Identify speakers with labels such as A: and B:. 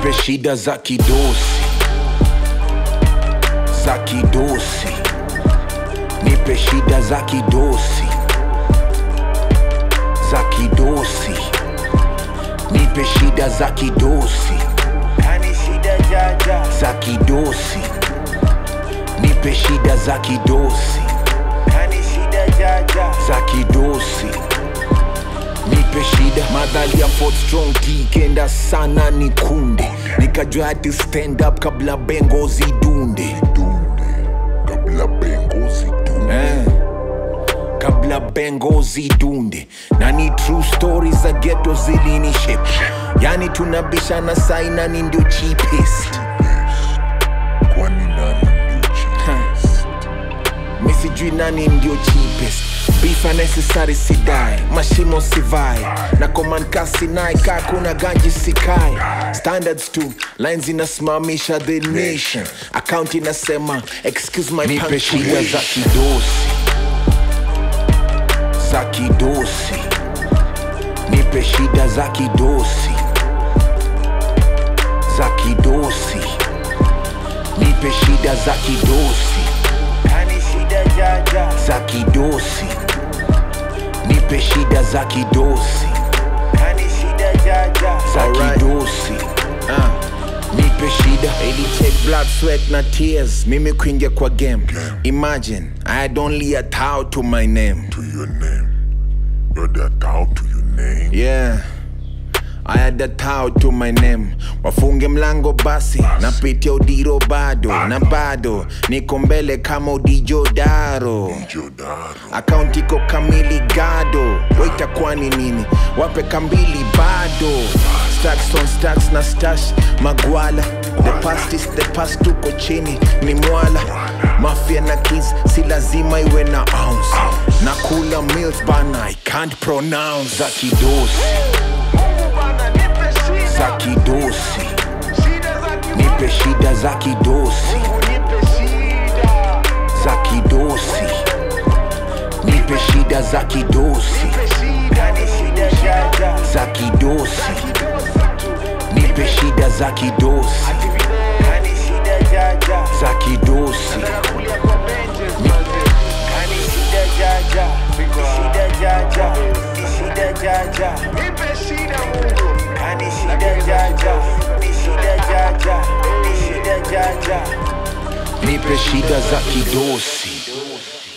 A: nipe shida za kidosi za kidosi nipe shida za kidosi za kidosi nipe shida za kidosi
B: kani shida jaja
A: za kidosi nipe shida za kidosi
B: kani shida jaja
A: za kidosi nipe shida madhali ya Fort strong kikenda sana ni kunde nikajua hati stand up kabla bengo zidunde
C: kabla bengo zidunde
A: eh. kabla bengo zidunde na ni true stories za geto zilinishe yani tunabishana saina ni ndio cheapest
C: kwani nani ndio cheapest
A: mi sijui nani ndio cheapest beef unnecessary sidai mashimo sivai na komankasi naye kaa kuna ganji sikai standards tu lines inasimamisha the nation account inasema excuse my nipe shida za kidosi za kidosi nipe shida za kidosi za kidosi nipe shida za kidosi
B: kani shida jaja
A: za kidosi nipe shida za kidosi
B: kani shida jaja
A: za
B: Alright.
A: kidosi ah. nipe shida ili take blood sweat na tears mimi kuingia kwa game imagine i had only a towel to my name
C: to your name you're the towel to your name
A: yeah I had a towel to my name wafunge mlango basi napitia udiro bado na bado niko mbele kama udijodaro
C: jodaro
A: akaunti iko kamili gado waita kwani nini wape kambili bado stacks on stacks na stash magwala the past is the past tuko chini ni mwala mafia na kids si lazima iwe na ounce na kula meals bana i can't pronounce za kidosi
B: Mungu bana nipe shida
A: za kidosi
B: shida za ki
A: nipe shida za kidosi
B: Mungu nipe shida
A: za kidosi nipe shida za kidosi
B: nipe shida kani shida jaja
A: za kidosi
B: kidosi tu
A: nipe shida za kidosi
B: kani shida jaja
A: za kidosi
B: kulia kwa benches manze kani shida jaja ni shida jaja ni shida jaja nipe shida Mungu kani shida jaja ni shida jaja ni shida jaja
A: nipe shida za kidosi